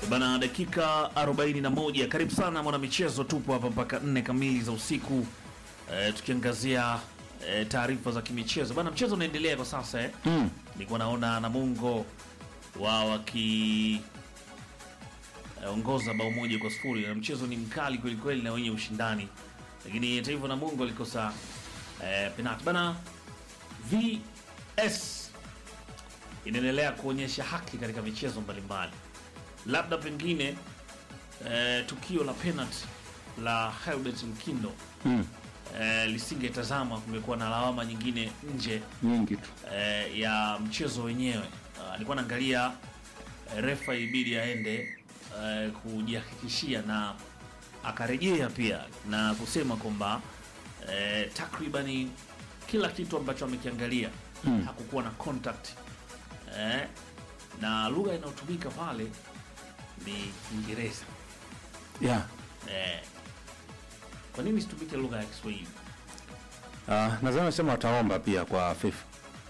Bana, dakika 41. Karibu sana mwana michezo, tupo hapa mpaka nne kamili za usiku e, tukiangazia e, taarifa za kimichezo bana. Mchezo unaendelea kwa sasa eh. Mm. Nilikuwa naona Namungo wao waki eh, ongoza bao moja kwa sifuri na mchezo ni mkali kweli kweli na wenye ushindani, lakini hata hivyo Namungo alikosa eh, penalti bana. VS inaendelea kuonyesha haki katika michezo mbalimbali, labda pengine eh, tukio la penalti la Helbert Mkindo Mm. eh, lisingetazama, kumekuwa na lawama nyingine nje Nyingi tu. eh, ya mchezo wenyewe. Ah, Alikuwa naangalia eh, refa ibidi aende eh, kujihakikishia na akarejea pia na kusema kwamba eh, takribani kila kitu ambacho amekiangalia Mm. hakukuwa na contact eh, na lugha inayotumika pale ni Kiingereza Yeah. eh, kwa nini situmike lugha ya Kiswahili? Uh, nadhani nasema wataomba pia kwa FIFA.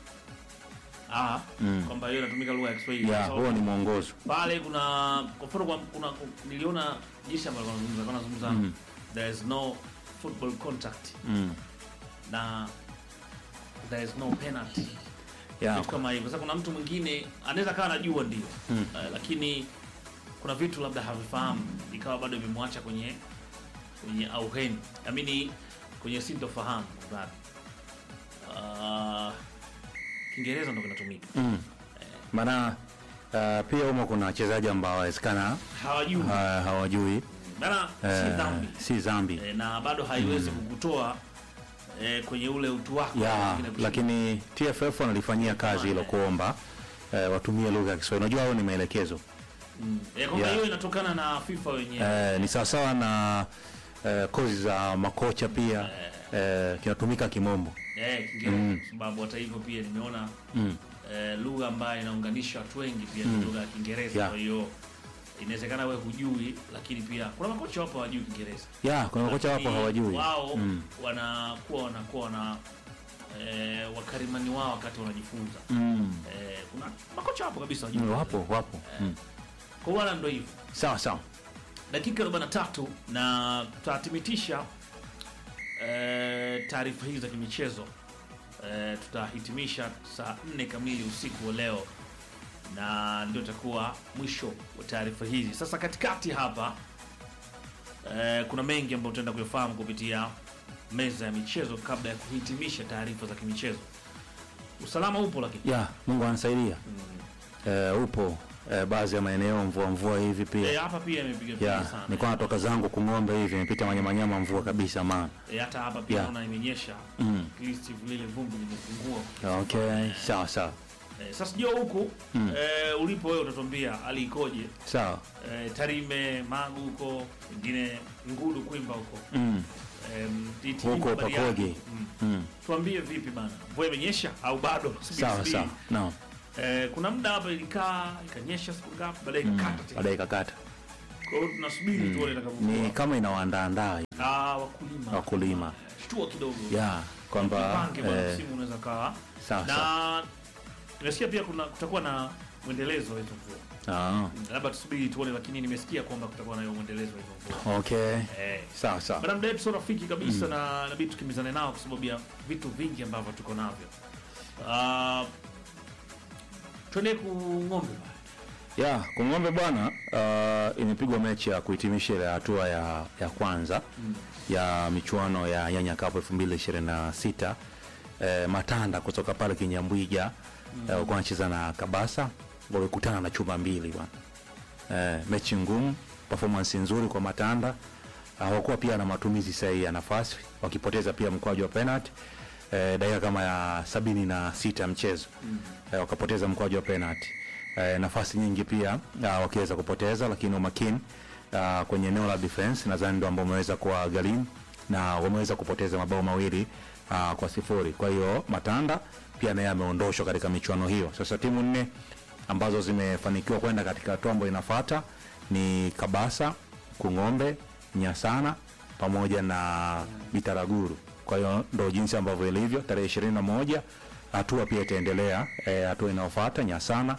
Ah, Mm. kwamba hiyo inatumika lugha ya Kiswahili Yeah, Kwa huo sababu ni mwongozo. pale kuna kwa mfano kwa- kuna niliona jinsi ambavyo wanazungumza wanazungumza Mm. there is no football contact Mm. na there is no penalty Yeah. vitu kama hivyo. Sasa kuna mtu mwingine anaweza kawa anajua ndio Mm. Eh, lakini kuna vitu labda havifahamu ikawa bado vimemwacha kwenye kwenye auheni amini kwenye sintofahamu nadhani Ah, Kiingereza ndo kinatumika Mm. Maana uh, pia humo kuna wachezaji ambao wawezekana hawajui uh, hawajui bana, si uh, dhambi si dhambi. e, na bado haiwezi kukutoa e, kwenye ule utu wako ya pengine kushinda. lakini TFF wanalifanyia kazi hilo kuomba eh, watumie lugha ya Kiswahili. Unajua hao ni maelekezo Mm. e, kwamba ya. hiyo inatokana na FIFA wenyewe eh, ni sawasawa na eh, kozi za makocha pia eh, kinatumika kimombo e, Kiingereza kwa sababu hata hivyo pia nimeona mm. e, lugha ambayo inaunganisha watu wengi pia ni lugha ya Kiingereza Yeah. kwa hiyo inawezekana wewe hujui, lakini pia kuna makocha wapo hawajui Kiingereza ya kuna makocha wapo Lakini hawajui wao mm. wanakuwa wanakuwa wana e, wakarimani wao wakati wanajifunza Mm. e, kuna makocha wapo kabisa hawajui Mm, Kiingereza. wapo wapo mm. kwa wala ndo hivyo sawa sawa dakika 43 na tutatimitisha eh, taarifa hizi za kimichezo eh, tutahitimisha saa 4 kamili usiku wa leo na ndio itakuwa mwisho wa taarifa hizi sasa katikati hapa eh, kuna mengi ambayo tutaenda kuyafahamu kupitia meza ya michezo kabla ya kuhitimisha taarifa za kimichezo usalama upo lakini ya Mungu anasaidia eh, upo eh, baadhi ya maeneo mvua mvua hivi pia Eh, hapa pia imepiga piga ya sana nilikuwa natoka zangu kung'ombe hivi nimepita manyamanyama mvua kabisa maana Eh, hata hapa pia Yeah. naona imenyesha mm. at least vile vumbi limepungua okay sawa sawa Eh, sasa sijua huku Mm. eh, ulipo wewe utatuambia hali ikoje? sawa Eh, Tarime, Magu huko, wengine Ngudu, Kwimba huko mm. eh, DT, Huko Bariadi. pakoje? Mm. Mm. Tuambie vipi bana, mvua imenyesha au bado? Subiri, sawa subiri. sawa no. Eh, kuna muda hapa ilikaa ikanyesha siku ngapi, baadaye mm. ikakata tena. baadaye kakata Kwa hiyo tunasubiri tuone ni itakavyokuwa. kama inawaandaandaa Ah, wakulima Wakulima. Eh, shtua kidogo ya kwamba Jipange bwana, eh, msimu unaweza kawa sawa sawa na nimesikia pia kuna kutakuwa na mwendelezo wa hizo mvua Ah, labda tusubiri tuone, lakini nimesikia kwamba kutakuwa na hiyo mwendelezo wa hizo mvua okay eh. sawa sawa Bwana mdau sio rafiki kabisa na inabidi tukimbizane nao kwa sababu ya vitu vingi ambavyo tuko navyo. Uh, twende ku ng'ombe bwana. ya kung'ombe bwana uh, imepigwa mechi ya kuhitimisha ile hatua ya, ya kwanza ya michuano ya Nyanya Cup 2026 eh, Matanda kutoka pale Kinyambwiga mm. eh, wanacheza na Kabasa walikutana na chuma mbili bwana eh, mechi ngumu performance nzuri kwa Matanda hawakuwa pia na matumizi sahihi ya nafasi wakipoteza pia mkwaju wa penalty eh, dakika kama ya sabini na sita ya mchezo mm. eh, wakapoteza mkwaju wa penalty eh, nafasi nyingi pia uh, wakiweza kupoteza lakini umakini uh, kwenye eneo la defense nadhani ndo ambao umeweza kuwa gharimu na wameweza kupoteza mabao mawili uh, kwa sifuri kwa hiyo matanda pia naye ameondoshwa katika michuano hiyo sasa timu nne ambazo zimefanikiwa kwenda katika hatua ambayo inafuata ni kabasa kung'ombe nyasana pamoja na bitaraguru kwa hiyo ndo jinsi ambavyo ilivyo tarehe ishirini na moja hatua pia itaendelea eh, hatua inayofuata nyasana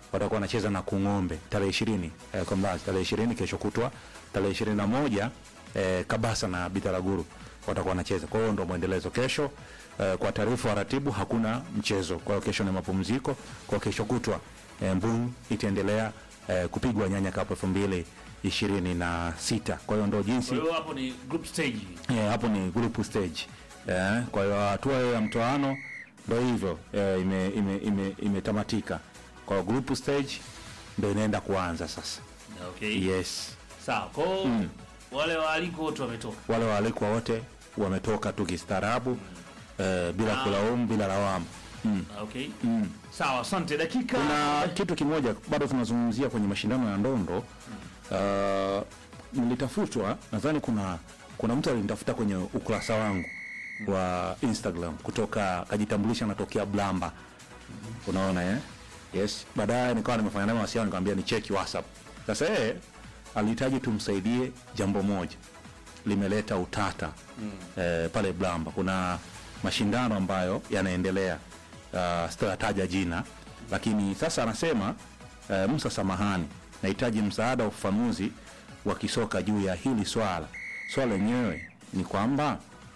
watakuwa wanacheza na Kung'ombe tarehe ishirini eh, Kombazi tarehe ishirini kesho kutwa, tarehe ishirini na moja eh, Kabasa na Bitaraguru watakuwa wanacheza. Kwa hiyo ndo mwendelezo kesho. Eh, kwa taarifa wa ratibu hakuna mchezo, kwa hiyo kesho ni mapumziko. Kwa kesho kutwa eh, Mbung itaendelea eh, kupigwa Nyanya Cup elfu mbili ishirini na sita. Kwa hiyo ndo jinsi Kwa hiyo hapo ni group stage. Eh, hapo ni group stage eh, kwa hiyo hatua hiyo ya mtoano ndo hivyo eh, ime, ime, ime, imetamatika. Kwa hiyo group stage ndo inaenda kuanza sasa. Okay. Yes, Sawa. Kwa hiyo wale waalikwa wote wametoka. wale waalikwa wote wametoka tu kistaarabu eh, bila Ah. kulaumu, bila lawama mm. Okay. Sawa, asante. Dakika Kuna kitu kimoja bado tunazungumzia kwenye mashindano ya ndondo uh, nilitafutwa, nadhani kuna kuna mtu alinitafuta kwenye ukurasa wangu wa Instagram kutoka kajitambulisha natokea Blamba, unaona eh? Yes, baadaye nikawa nimefanya naye mawasiliano, nikamwambia ni cheki WhatsApp. Sasa yeye alihitaji tumsaidie jambo moja limeleta utata eh, pale Blamba. Kuna mashindano ambayo yanaendelea uh, sitataja jina, lakini sasa anasema eh, Musa, samahani, nahitaji msaada wa ufafanuzi wa kisoka juu ya hili swala. Swala lenyewe ni kwamba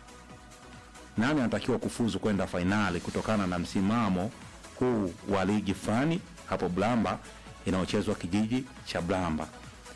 nani anatakiwa kufuzu kwenda fainali kutokana na msimamo huu wa ligi fulani hapo Blamba inayochezwa kijiji cha Blamba.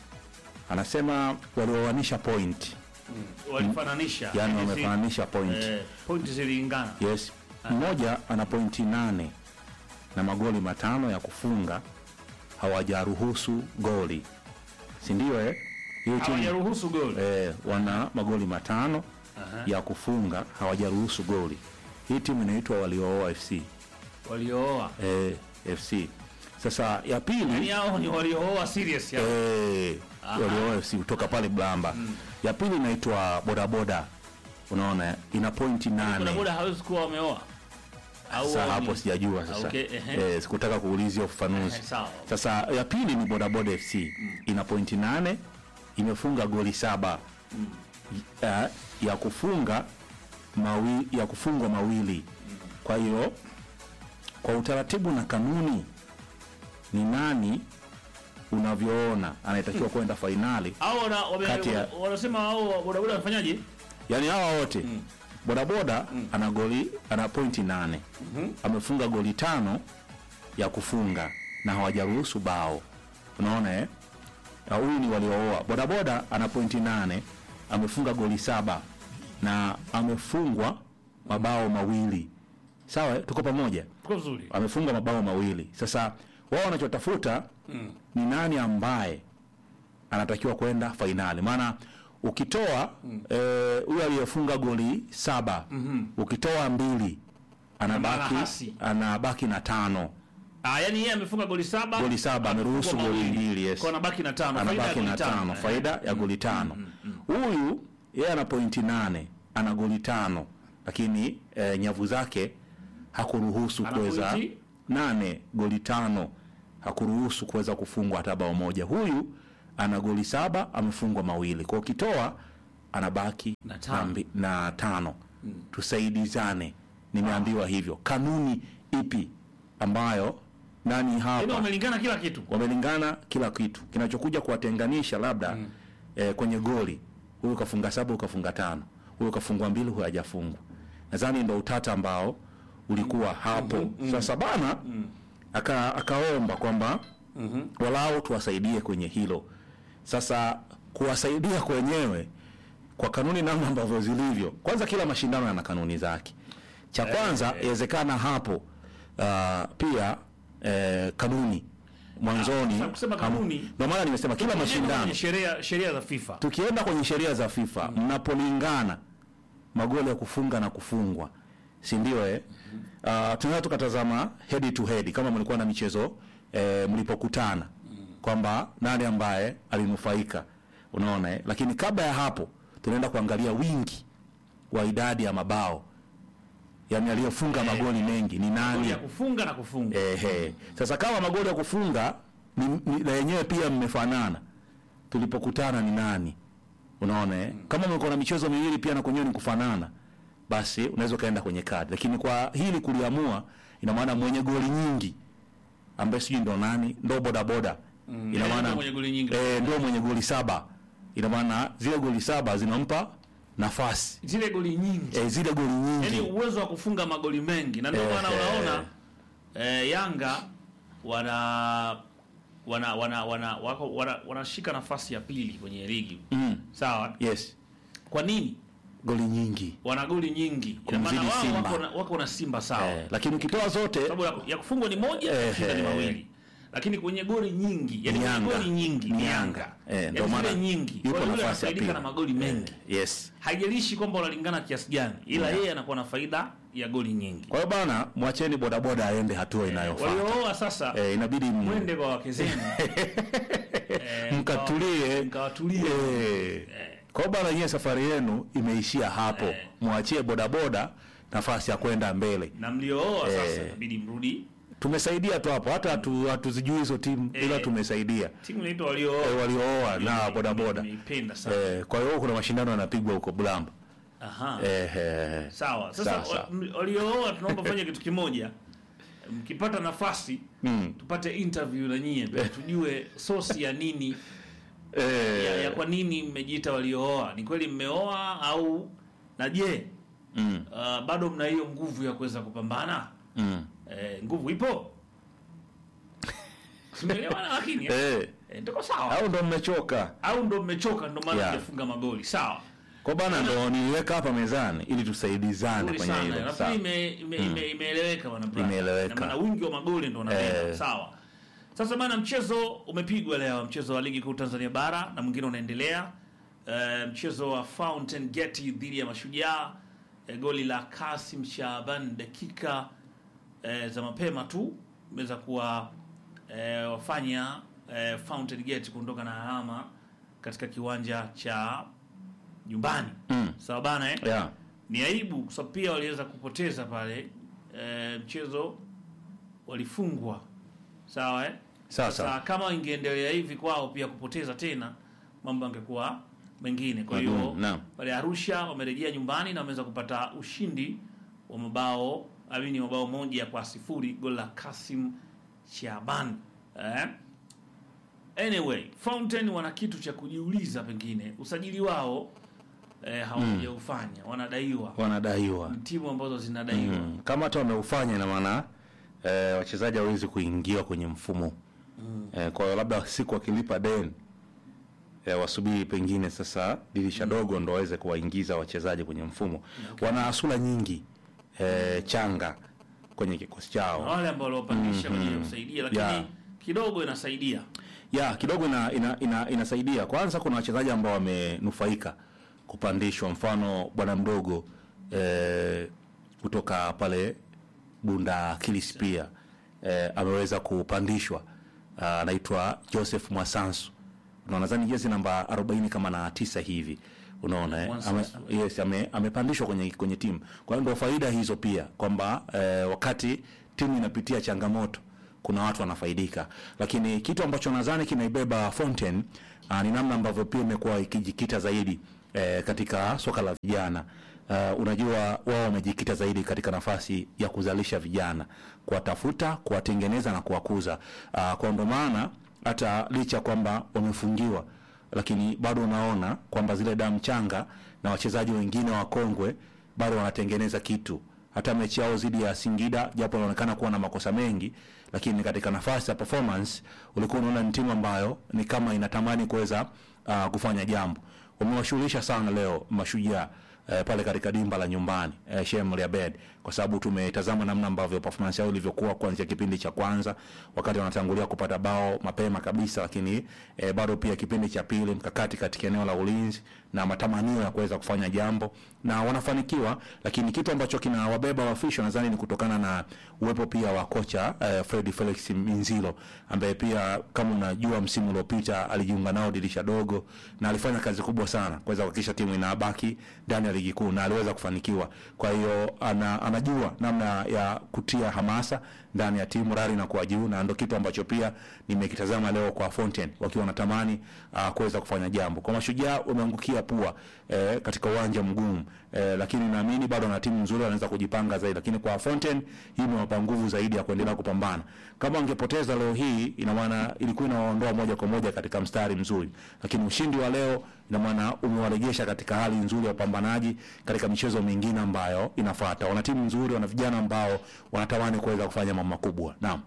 Anasema walioanisha point, walifananisha. yani Yaani si- wamefananisha point. eh, pointi zilingana. Yes, mmoja ana pointi nane na magoli matano ya kufunga, hawajaruhusu goli, si ndio? Eh, hiyo timu Hawajaruhusu goli. eh, wana magoli matano Aha. ya kufunga, hawajaruhusu goli. Hii timu inaitwa Waliooa FC Waliooa. eh, FC. Sasa ya Yaani pili hao ni waliooa serious hao. eh, Aha. Waliooa FC kutoka pale Blamba. Ya pili inaitwa Bodaboda, unaona ina pointi Boda nane. boda hawezi kuwa wameoa. Au Sasa wao hapo ni- sijajua sasa. Okay, ehe. Eh, sikutaka kuulizia ufafanuzi. Eh, sawa. Sasa ya pili ni Bodaboda FC ina pointi nane, imefunga goli saba ya, ya kufunga mawi, ya kufungwa mawili. Kwa hiyo kwa utaratibu na kanuni, ni nani unavyoona anayetakiwa kwenda fainali? Hao wana wame- Kati ya- wanasema hao boda boda wafanyaje? Yaani hawa wote bodaboda ana goli ana pointi nane amefunga goli tano ya kufunga na hawajaruhusu bao. Unaona eh? Na Huyu ni waliooa. Bodaboda ana pointi nane amefunga goli saba na amefungwa mabao mawili. Sawa, eh? tuko pamoja. Tuko vizuri. Amefunga mabao mawili. Sasa wao wanachotafuta ni nani ambaye anatakiwa kwenda fainali, maana ukitoa eh, huyu aliyefunga goli saba ukitoa mbili anabaki hasi. anabaki na tano Ah, yani yeye amefunga goli saba. goli saba ameruhusu amefungwa goli mawili. mbili yes. Kwa anabaki na tano. Faida ya anabaki goli na tano Eh. faida ya goli tano huyu yeye ana pointi nane ana goli tano lakini eh, nyavu zake hakuruhusu Ana kuweza pointi? nane goli tano hakuruhusu kuweza kufungwa hata bao moja huyu ana goli saba amefungwa mawili kwa ukitoa anabaki Na tano. mbi- na tano tusaidizane nimeambiwa hivyo kanuni ipi ambayo nani Yaani hapa wamelingana kila kitu. wamelingana kila kitu. Kinachokuja kuwatenganisha labda eh, kwenye goli, huyu kafunga saba, huyu kafunga tano, huyu kafungwa mbili, huyu hajafungwa. Nadhani ndo utata ambao ulikuwa hapo. Sasa bana aka, akaomba kwamba walau tuwasaidie kwenye hilo. Sasa kuwasaidia kwenyewe kwa kanuni namna ambavyo zilivyo, kwanza kila mashindano yana kanuni zake. Cha kwanza inawezekana hapo uh, pia eh, kanuni mwanzoni, sasa kusema kanuni- ndio maana nimesema kila mashindano Kwenye sheria sheria za FIFA. tukienda kwenye sheria za FIFA mnapolingana magoli ya kufunga na kufungwa, si ndio? Eh, uh, tunaweza tukatazama head to head kama mlikuwa na michezo eh, mlipokutana kwamba nani ambaye alinufaika, unaona eh? Lakini kabla ya hapo tunaenda kuangalia wingi wa idadi ya mabao, yani aliyofunga magoli mengi ni nani? Goli ya kufunga na kufunga. Ehe. Sasa kama magoli ya kufunga ni, ni, na yenyewe pia mmefanana, tulipokutana ni nani? Unaona eh? Kama mlikuwa na michezo miwili pia na kwenyewe ni kufanana, basi unaweza ukaenda kwenye kadi, lakini kwa hili kuliamua, ina maana mwenye goli nyingi ambaye sijui ndo nani ndo bodaboda ina Yeye maana ndo mwenye goli nyingi. eh, ndo mwenye goli saba ina maana zile goli saba zinampa nafasi Zile goli nyingi. eh, zile goli nyingi Yaani uwezo wa kufunga magoli mengi na ndio Eh, maana eh. unaona eh, Yanga wana wana wana wana wako wana, wanashika nafasi ya pili kwenye ligi. mm. Sawa? yes Kwa nini? goli nyingi Wana goli nyingi. Ina maana Kumzidi wao Simba. wako na, wako na Simba sawa. eh, lakini ukitoa zote Sababu ya, ya kufungwa ni moja, Eh, kushinda ni eh. mawili. Lakini kwenye goli nyingi, yani Ni kwenye Yanga. goli nyingi Ni ni Yanga. Yanga. Eh, ndio Yaani maana zile nyingi. yupo Kwa hiyo yule nafasi ya anafaidika pili. na magoli mengi. yes Haijalishi kwamba unalingana kiasi gani, ila Yeah. yeye anakuwa na faida ya goli nyingi. kwa hiyo bana mwacheni bodaboda aende hatua inayofuata Waliooa sasa eh, inabidi m- mwende kwa wake zenu Eh, mkatulie mkawatulie eh. kwa hiyo bana nyie safari yenu imeishia hapo mwachie bodaboda nafasi ya kwenda mbele na mliooa sasa Eh. inabidi mrudi tumesaidia tu hapo hata hatu- hatuzijui hizo timu Eh. ila tumesaidia timu inaitwa eh, waliooa waliooa na bodaboda nimeipenda sana eh, kwa hiyo kuna mashindano yanapigwa huko Bulamba aha eh, eh. sawa sasa Sawa, sawa. wa- m- waliooa tunaomba fanya kitu kimoja mkipata nafasi Mm. tupate interview na nyie pia, tujue sosi ya nini Eh, ya, ya kwa nini mmejiita waliooa ni kweli mmeoa au na je mm, uh, bado mna hiyo nguvu ya kuweza kupambana mm. eh, nguvu ipo Simeelewana lakini eh, Eh, eh, ndiko sawa au ndo mmechoka au ndo mmechoka ndo maana Yeah. mjafunga magoli sawa kwa bana ndo niliweka hapa mezani ili tusaidizane Nzuri kwenye sana hilo nafikiri Sawa. ime- ime- ime- imeeleweka bwana Brian. Imeeleweka. Na maana wingi wa magoli ndo unapenda Eh. sawa sasa bana mchezo umepigwa leo mchezo wa ligi kuu Tanzania bara na mwingine unaendelea Eh, mchezo wa Fountain Gate dhidi ya Mashujaa eh, goli la Kasim Shaban dakika eh, za mapema tu imeweza kuwa eh, wafanya eh, Fountain Gate kuondoka na alama katika kiwanja cha nyumbani Mm. sawa bana eh? yeah. ni aibu kwa sababu pia waliweza kupoteza pale e, mchezo walifungwa sawa eh? Sawa, Sasa sawa. kama ingeendelea hivi kwao pia kupoteza tena mambo yangekuwa mengine kwa hiyo Magumu, naam. pale Arusha wamerejea nyumbani na wameweza kupata ushindi wa mabao amini mabao moja kwa sifuri goli la Kasim Shaban eh? Anyway, Fountain wana kitu cha kujiuliza, pengine usajili wao eh, hawajaufanya wanadaiwa wanadaiwa ni timu ambazo zinadaiwa mm. kama hata wameufanya ina maana eh, wachezaji hawezi kuingiwa kwenye mfumo mm. eh, kwa hiyo labda siku wakilipa deni eh, wasubiri pengine sasa dirisha dogo ndo waweze kuwaingiza wachezaji kwenye mfumo wana asula nyingi eh, changa kwenye kikosi na chao wale ambao waliopandisha kwa ajili ya kusaidia, lakini Yeah. kidogo inasaidia ya kidogo ina, ina, ina, inasaidia kwanza kuna wachezaji ambao wamenufaika kupandishwa mfano bwana mdogo eh, kutoka pale bunda kilis pia eh, ameweza kupandishwa Ah, anaitwa joseph mwasansu na nadhani jezi namba 40 kama na tisa hivi unaona eh? ame, Mwasansu. yes, ame, amepandishwa kwenye, kwenye timu kwa hiyo ndo faida hizo pia kwamba eh, wakati timu inapitia changamoto kuna watu wanafaidika lakini kitu ambacho nadhani kinaibeba Fountain uh, ni namna ambavyo pia imekuwa ikijikita zaidi eh, katika soka la vijana uh, unajua wao wamejikita zaidi katika nafasi ya kuzalisha vijana kuwatafuta kuwatengeneza na kuwakuza uh, kwa ndo maana hata licha kwamba wamefungiwa lakini bado unaona kwamba zile damu changa na wachezaji wengine wakongwe bado wanatengeneza kitu hata mechi yao dhidi ya Singida japo inaonekana kuwa na makosa mengi, lakini katika nafasi ya performance ulikuwa unaona ni timu ambayo ni kama inatamani kuweza uh, kufanya jambo. Wamewashughulisha sana leo mashujaa eh, pale katika dimba la nyumbani eh, Shem Riabed, kwa sababu tumetazama namna ambavyo performance yao ilivyokuwa kuanzia kipindi cha kwanza wakati wanatangulia kupata bao mapema kabisa, lakini eh, bado pia kipindi cha pili mkakati katika eneo la ulinzi na matamanio ya kuweza kufanya jambo na wanafanikiwa, lakini kitu ambacho kinawabeba wafisho nadhani ni kutokana na uwepo pia wa kocha eh, Fred Felix Minzilo ambaye pia kama unajua msimu uliopita alijiunga nao dirisha dogo na alifanya kazi kubwa sana kuweza kuhakikisha timu inabaki ndani ya ligi kuu na aliweza kufanikiwa. Kwa hiyo ana, anajua namna ya kutia hamasa ndani ya timu, rari inakuwa juu, na ndo kitu ambacho pia nimekitazama leo kwa Fountain wakiwa wanatamani uh, kuweza kufanya jambo. Kwa Mashujaa wameangukia pua eh, katika uwanja mgumu eh, lakini naamini bado wana timu nzuri, wanaweza kujipanga zaidi, lakini kwa Fountain hii imewapa nguvu zaidi ya kuendelea kupambana. Kama wangepoteza leo hii, ina maana ilikuwa inawaondoa moja kwa moja katika mstari mzuri, lakini ushindi wa leo ina maana umewarejesha katika hali nzuri ya upambanaji katika michezo mingine ambayo inafuata. Wana timu nzuri, wana vijana ambao wanatamani kuweza kufanya mambo makubwa. Naam.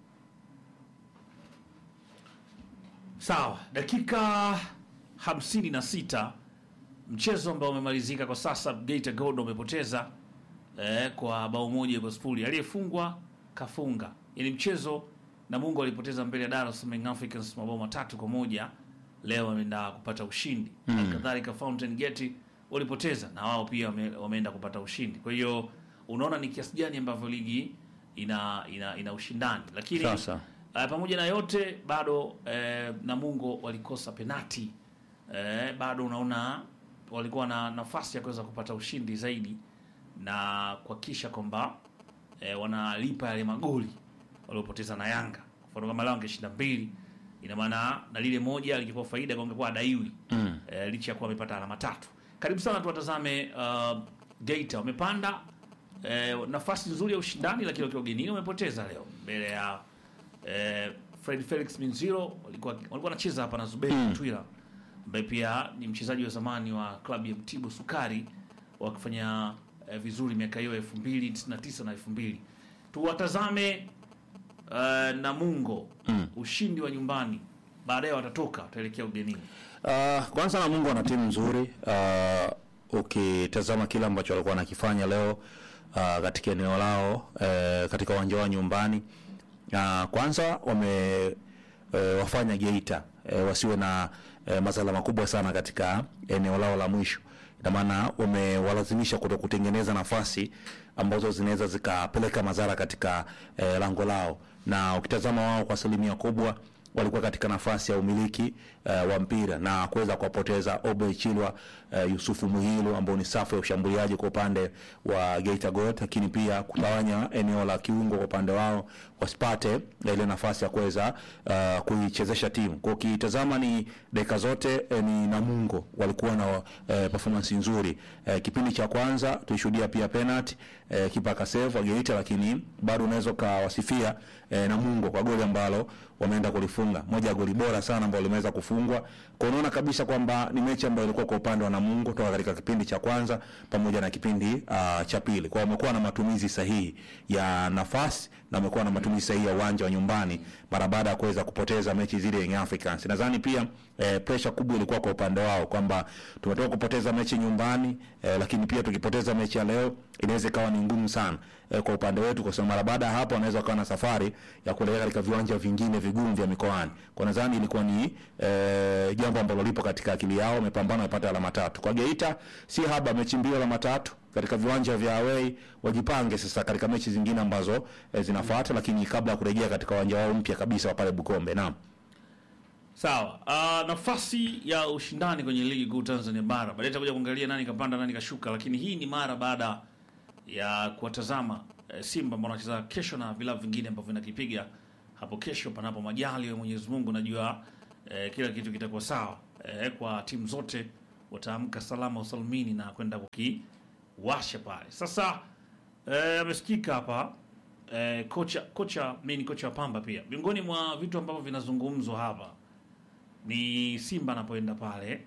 Sawa, dakika hamsini na sita mchezo ambao umemalizika kwa sasa, Geita Gold wamepoteza eh, kwa bao moja kwa sifuri. Aliyefungwa kafunga, yaani mchezo Namungo alipoteza mbele ya Dar es Salaam Young Africans mabao matatu kwa moja. Leo wameenda kupata ushindi mm. Kadhalika Fountain Gate walipoteza na wao pia wame, wameenda kupata ushindi. Kwa hiyo unaona ni kiasi gani ambavyo ligi ina ina, ina ushindani, lakini Sasa. Uh, pamoja na yote bado eh, Namungo walikosa penati eh, bado unaona walikuwa na nafasi ya kuweza kupata ushindi zaidi na kuhakikisha kwamba eh, wanalipa yale magoli waliopoteza na Yanga. Kwa mfano kama leo angeshinda mbili, ina maana na lile moja lingekuwa faida kwa angekuwa adaiwi Mm. eh, licha ya kuwa amepata alama tatu. Karibu sana tuwatazame uh, Geita wamepanda eh, nafasi nzuri ya ushindani, lakini wakiwa ugenini wamepoteza leo mbele ya eh, Fred Felix Minziro walikuwa walikuwa wanacheza hapa na Zuberi Mm. Twila ambaye pia ni mchezaji wa zamani wa klabu ya Mtibwa Sukari wakifanya eh, vizuri miaka hiyo 2099 na 2000. Tuwatazame uh, Namungo Mm. ushindi wa nyumbani, baadaye watatoka wataelekea ugenini. Uh, kwanza Namungo wana timu nzuri uh, ukitazama kile ambacho walikuwa wanakifanya leo uh, katika eneo lao uh, katika uwanja wa nyumbani uh, kwanza wame uh, wafanya Geita uh, wasiwe na uh, masala makubwa sana katika eneo lao la mwisho. Ina maana wamewalazimisha kuto kutengeneza nafasi ambazo zinaweza zikapeleka madhara katika uh, lango lao, na ukitazama wao kwa asilimia kubwa walikuwa katika nafasi ya umiliki uh, wa mpira na kuweza kuwapoteza Obe Chilwa uh, Yusufu Muhilu ambao ni safu ya ushambuliaji kwa upande wa Geita Gold, lakini pia kutawanya eneo la kiungo kwa upande wao wasipate ile nafasi ya kuweza uh, kuichezesha timu. Kwa ukitazama ni dakika zote eh, ni Namungo walikuwa na uh, performance nzuri. Uh, kipindi cha kwanza tulishuhudia pia penalty uh, kipa akasave wa Geita, lakini bado unaweza ukawasifia uh, Namungo kwa goli ambalo wameenda kulifunga, moja ya goli bora sana ambalo limeweza kufungwa. Kwa unaona kabisa kwamba ni mechi ambayo ilikuwa kwa upande wa Namungo toka katika kipindi cha kwanza pamoja na kipindi uh, cha pili. Kwa wamekuwa na matumizi sahihi ya nafasi na wamekuwa na matumizi sahihi ya uwanja wa nyumbani mara baada ya kuweza kupoteza mechi zile ya Young Africans. Nadhani pia eh, pressure kubwa ilikuwa kwa upande wao kwamba tumetoka kupoteza mechi nyumbani eh, lakini pia tukipoteza mechi ya leo inaweza ikawa ni ngumu sana eh, kwa upande wetu, kwa sababu mara baada ya hapo wanaweza wakawa na safari ya kuelekea katika viwanja vingine vigumu vya mikoani. Kwa nadhani ilikuwa ni eh, jambo ambalo lipo katika akili yao, wamepambana, wamepata alama tatu. Kwa Geita si haba, mechi mbili alama tatu katika viwanja vya away, wajipange sasa katika mechi zingine ambazo eh, zinafuata, lakini kabla ya kurejea katika uwanja wao mpya kabisa wa pale Bukombe. Naam. Sawa. Uh, nafasi ya ushindani kwenye ligi kuu Tanzania bara, baadaye tutakuja kuangalia nani kapanda nani kashuka, lakini hii ni mara baada ya kuwatazama eh, Simba ambao wanacheza kesho na vilabu vingine ambavyo vinakipiga hapo kesho, panapo majali ya Mwenyezi Mungu. Najua eh, kila kitu kitakuwa sawa eh, kwa timu zote wataamka salama usalimini na kwenda kukiwasha pale. Sasa eh, amesikika hapa eh, kocha kocha, mimi ni kocha wa Pamba pia. Miongoni mwa vitu ambavyo vinazungumzwa hapa ni Simba anapoenda pale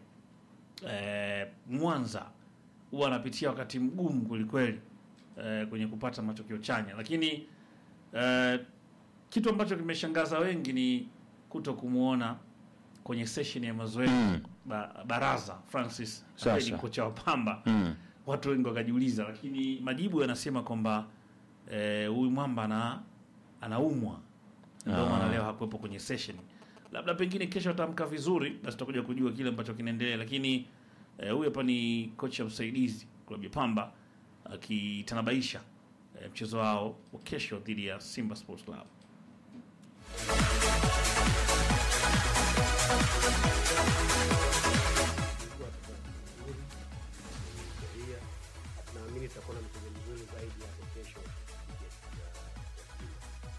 eh, Mwanza huwa anapitia wakati mgumu kwelikweli eh, kwenye kupata matokeo chanya, lakini eh, kitu ambacho kimeshangaza wengi ni kuto kumwona kwenye session ya mazoezi Mm. ba, Baraza Francis Sasa. ambaye ni kocha wa Pamba Mm. watu wengi wakajiuliza, lakini majibu yanasema kwamba eh, huyu mwamba ana anaumwa, ndio Ah. maana leo hakuwepo kwenye session. Labda pengine kesho atamka vizuri, basi tutakuja kujua kile ambacho kinaendelea, lakini eh, huyu hapa ni kocha msaidizi klabu ya Pamba akitanabaisha eh, mchezo wao wa kesho dhidi ya Simba Sports Club. historia. Naamini tutakuwa na mchezo mzuri zaidi hapo kesho dhidi ya- ya Simba.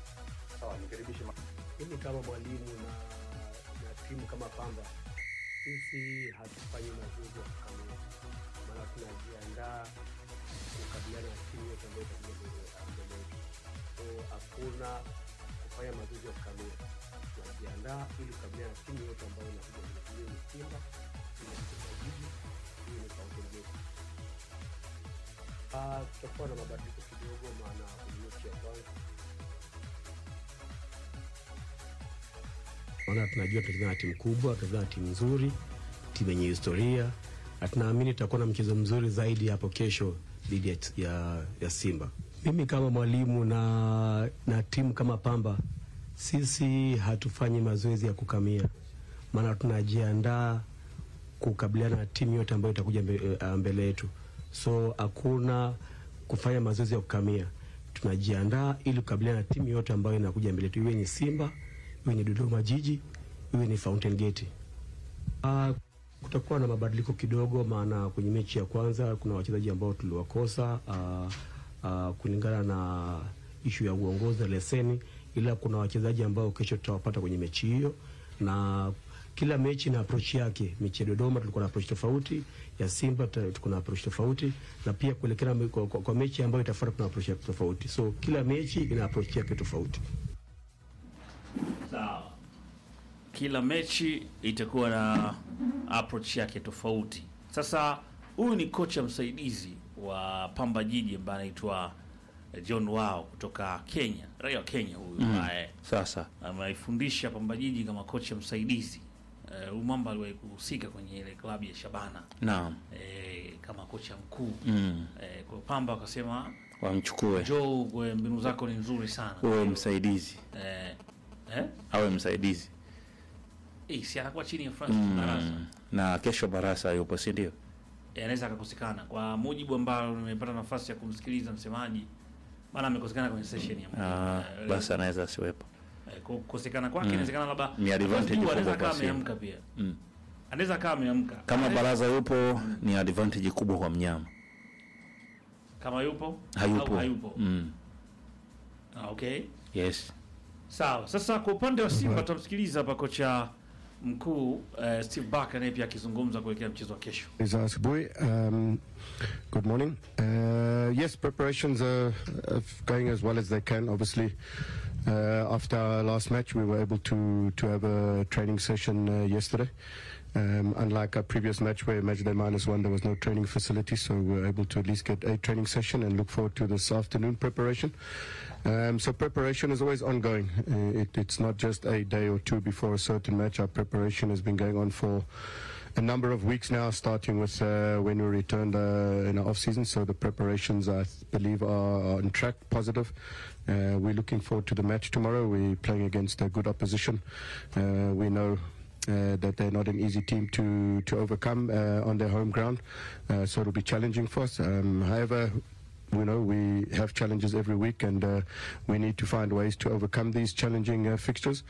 kama Pamba sisi hatufanyi mazoezi ya kukamia, maana tunajiandaa kukabiliana na timu yote ambayo itakuja mbele mbele yetu. So hakuna kufanya mazoezi ya kukamia, tunajiandaa ili kukabiliana na timu yote ambayo inakuja mbele, iwe ni Simba, iwe ni Dodoma Jiji, iwe ni Fountain Gate. Ah, tutakuwa na mabadiliko kidogo, maana kwenye mechi ya kwanza maana tunajua tunacheza na timu kubwa, tunacheza na timu nzuri, timu yenye historia, na tunaamini tutakuwa na mchezo mzuri zaidi hapo kesho dhidi ya, ya, ya Simba. Mimi kama mwalimu na, na timu kama Pamba, sisi hatufanyi mazoezi ya kukamia, maana tunajiandaa kukabiliana na timu yote ambayo itakuja mbe- eh, mbele yetu, so hakuna kufanya mazoezi ya kukamia. Tunajiandaa ili kukabiliana na timu yote ambayo inakuja mbele yetu, iwe ni Simba, iwe ni Dodoma Jiji, iwe ni Fountain Gate. Ah, kutakuwa na mabadiliko kidogo, maana kwenye mechi ya kwanza kuna wachezaji ambao tuliwakosa ah, ah, kulingana na ishu ya uongozi na leseni, ila kuna wachezaji ambao kesho tutawapata kwenye mechi hiyo, na kila mechi na approach yake. Mechi ya Dodoma tulikuwa na approach tofauti, ya Simba tuta- tuko na approach tofauti, na pia kuelekea me- kwa, kwa, kwa mechi ambayo itafuata tuna approach yake tofauti, so kila mechi ina approach yake tofauti. Sawa. Kila mechi itakuwa na approach yake tofauti. Sasa huyu ni kocha msaidizi wa Pamba Jiji ambaye anaitwa John Wao kutoka Kenya, raia wa Kenya huyu ambaye Sasa ameifundisha Pamba Jiji kama kocha msaidizi. Eh, Huyu mwamba aliwahi kuhusika kwenye ile klabu ya Shabana naam, eh, kama kocha mkuu mm. eh, kwa Pamba wakasema wamchukue Joe, we mbinu zako ni nzuri sana uwe msaidizi, eh, eh? awe msaidizi Eh, si anakuwa chini ya Francis Barasa mm. na kesho Barasa yupo, si ndio? Eh, anaweza akakosekana kwa mujibu ambao nimepata nafasi ya kumsikiliza msemaji, maana amekosekana kwenye session ya Ah, eh, basi anaweza asiwepo. eh, ku- kukosekana kwake inawezekana labda Ni advantage Juu kubwa anaweza kwa kama Simba. ameamka pia Mm. anaweza kama ameamka Kama Eh, Baraza yupo ni advantage kubwa kwa mnyama, kama yupo hayupo, au hayupo Mm. ah, okay Yes. sawa. Sasa kwa upande wa Simba tutamsikiliza hapa kocha mkuu eh, Steve Barker naye pia akizungumza kuelekea mchezo wa kesho. Is Asboy. Um, good morning. Uh, yes, preparations are uh, going as well as they can. Obviously, uh, after our last match, we were able to to have a training session uh, yesterday. Um, unlike our previous match where match day minus one, there was no training facility, so we were able to at least get a training session and look forward to this afternoon preparation. Um, so preparation is always ongoing. Uh, it, it's not just a day or two before a certain match. Our preparation has been going on for a number of weeks now, starting with uh, when we returned uh, in our off season. So the preparations, I th- believe, are, are on track, positive. Uh, we're looking forward to the match tomorrow. We're playing against a good opposition. Uh, we know. Uh, that they're not an easy team to to overcome uh, on their home ground, uh, so it'll be challenging for us. Um, however, you know we have challenges every week and uh, we need to find ways to overcome these challenging uh, fixtures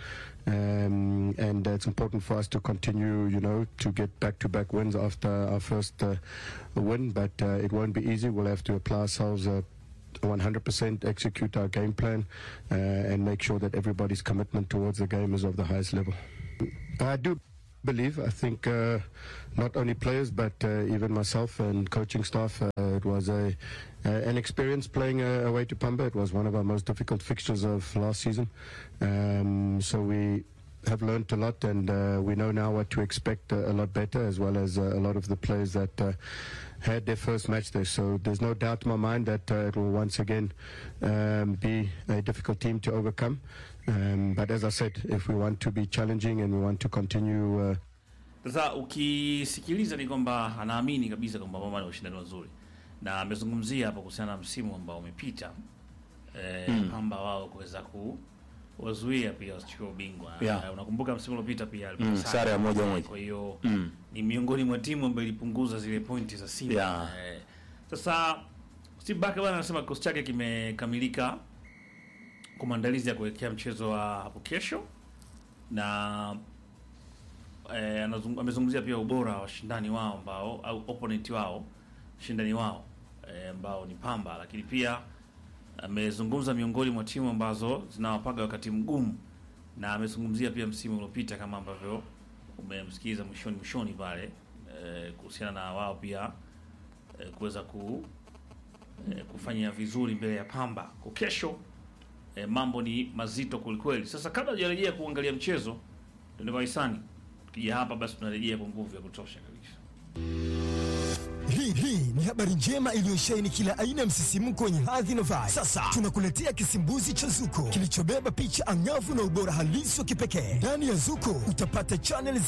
um, and uh, it's important for us to continue you know to get back-to-back wins after our first uh, win but uh, it won't be easy we'll have to apply ourselves uh, 100% execute our game plan uh, and make sure that everybody's commitment towards the game is of the highest level I do believe. I think uh, not only players, but uh, even myself and coaching staff. Uh, it was a uh, an experience playing uh, away to Pamba. It was one of our most difficult fixtures of last season. Um, so we have learned a lot, and uh, we know now what to expect uh, a lot better, as well as uh, a lot of the players that. Uh, had their first match there, so there's no doubt in my mind that uh, it will once again um, be a difficult team to overcome. Um, but as I said, if we want to be challenging and we want to continue uh, Sasa ukisikiliza ni kwamba anaamini kabisa kwamba Pamba ni ushindani wazuri, na amezungumzia hapo kuhusiana na msimu ambao umepita e, Pamba wao kuweza kuwazuia pia wasichukue ubingwa. Yeah. Eh, unakumbuka msimu uliopita pia alipata Mm, sare ya moja moja. Kwa hiyo Mm. ni miongoni mwa timu ambayo ilipunguza zile pointi za Simba. Yeah. Eh, sasa Steve Barker bwana anasema kikosi chake kimekamilika kwa maandalizi ya kuelekea mchezo wa hapo kesho na eh, anazung- amezungumzia pia ubora wa washindani wao ambao au opponent wao shindani wao eh, ambao ni Pamba, lakini pia amezungumza miongoni mwa timu ambazo zinawapaga wakati mgumu, na amezungumzia pia msimu uliopita kama ambavyo umemsikiza mwishoni mwishoni pale eh, kuhusiana na wao pia eh, kuweza ku eh, kufanya vizuri mbele ya Pamba kwa kesho. Eh, mambo ni mazito kwelikweli. Sasa kabla hujarejea kuangalia mchezo, tuende kwa hisani. Tukija hapa basi tunarejea kwa nguvu ya kutosha kabisa. Hii hii ni habari njema iliyosheheni kila aina ya msisimko wenye hadhi na vibe. Sasa tunakuletea kisimbuzi cha Zuko kilichobeba picha angavu na ubora halisi wa kipekee. Ndani ya Zuko utapata channel